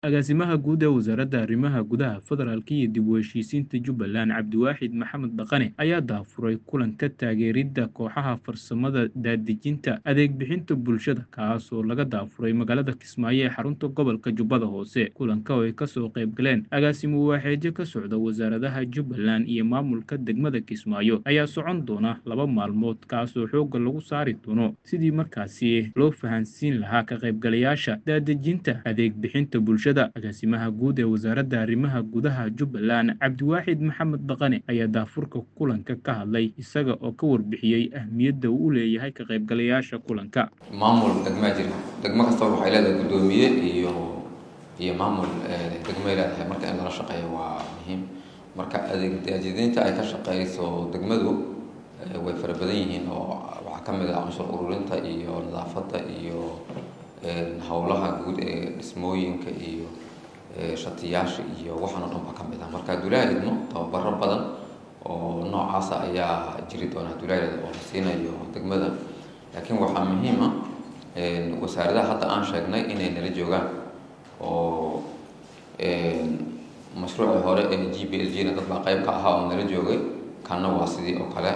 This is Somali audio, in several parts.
Agaasimaha Guud ee Wasaaradda Arrimaha Gudaha Federaalka iyo dib u heshiisiinta Jubbaland Cabdiwaaxid Maxamed Dhaqane ayaa daahfuray kulanka taageeridda kooxaha farsamada daadejinta adeeg bixinta bulshada kaas oo laga daafuray magaalada Kismaayo ee xarunta gobolka Jubbada Hoose kulanka oo ay kasoo qayb galeen agaasimo waaxeedyo ka socda wasaaradaha Jubbaland iyo maamulka degmada Kismaayo ayaa socon doona laba maalmood kaas oo xoogga lagu saari doono sidii markaasi loo fahansiin lahaa ka qaybgalayaasha daadejinta adeeg bixinta bulshada agaasimaha guud ee wasaaradda arrimaha gudaha Jubbaland Cabdiwaaxid Maxamed Dhaqane ayaa daafurka kulanka ka hadlay isaga oo ka warbixiyey ahmiyadda uu u leeyahay ka qaybgalayaasha kulanka maamul degmaa jira degmo kastaba waxay leedahay guddoomiye iyo iyo maamul degmay leedahay marka in lala shaqeeyo waa muhiim marka adeeg daadejinta ay ka shaqeyso degmadu way fara badan yihiin oo waxaa ka mid ah canshuur ururinta iyo nadaafadda iyo howlaha guud ee dhismooyinka iyo shatiyaasha iyo waxaan oo dhan baa ka mid ah marka dulaa idmo tababaro badan oo noocaasa ayaa jiri doona dulaadeeda oo la siinayo degmada laakiin waxaa muhiim ah wasaaradaha hadda aan sheegnay inay nala joogaan oo mashruucii hore ee g b l g na dad baa qayb ka ahaa oo nala joogay kanna waa sidii oo kale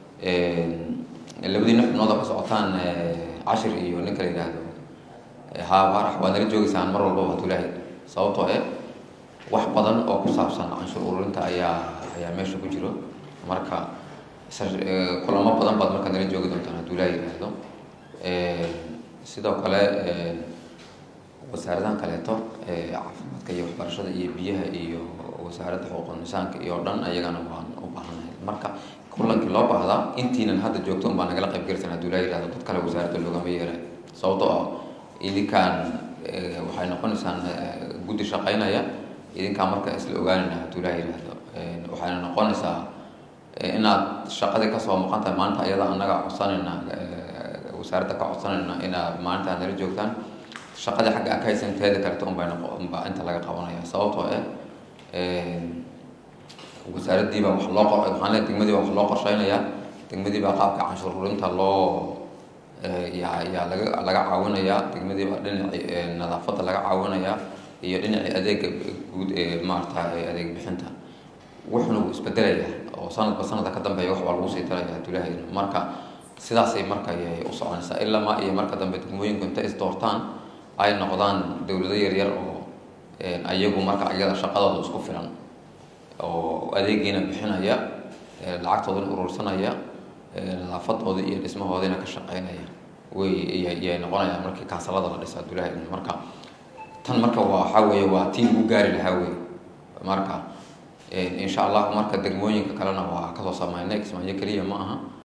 labadii nafnood oo ka socotaan cashir iyo ninka la yidhaahdo haa baarax waa nala joogeysaan mar walbaba dulaahi sababtoo eh wax badan oo ku saabsan canshuur ururinta ayaa ayaa meesha ku jiro marka kulamo badan baad marka nala joogi doontaan hadduu laa yidhaahdo sidoo kale wasaaradahan kaleeto caafimaadka iyo waxbarashada iyo biyaha iyo wasaaradda xuquuqul nisaanka iyo dhan ayagana waan u baahanahay marka kulankii loo baahdaa intiinan hadda joogto un baa nagala qayb gelisan hadduu laa yidhahdo dad kale wasaaradda loogama yeeray sababtoo ah idinkaan waxay noqonaysaan guddi shaqaynaya idinkaan marka isla ogaanayna hadduu laa yidhaahdo waxayna noqonaysaa inaad shaqadii kasoo maqan tahay maalinta ayada annaga codsanayna wasaaradda ka codsanayna inaad maalinta nala joogtaan shaqadii xagga a ka haysan teeda kaleto unbay unbaa inta laga qabanaya sababtoo eh wasaaraddiibaa wax loo qor waxaan leeyahay degmadii baa wax loo qorsheynayaa degmadii baa qaabka canshuur ururinta loo yaa yaa laga laga caawinayaa degmadii baa dhinacii nadaafadda laga caawinayaa iyo dhinacii adeega guud ee maarata adeeg bixinta wuxuna wuu isbedelayaa oo sanadba sanadka ka dambeeya wax baa lagu sii daraya hadulahay marka sidaasay marka ayay u soconaysaa ilama iyo marka dambe degmooyinku intay is doortaan ay noqdaan dowlado yaryar oo ayagu marka iyada shaqadooda isku filan oo adeegiina bixinaya lacagtoodana urursanaya nadaafadooda iyo dhismahoodina ka shaqeynaya way yay noqonayaan markii kaasalada la dhisa abdullahi marka tan marka waxaa weeye waa tii lagu gaari lahaa wey marka insha allah marka degmooyinka kalena waa kasoo sameynay kismaayo keliya ma aha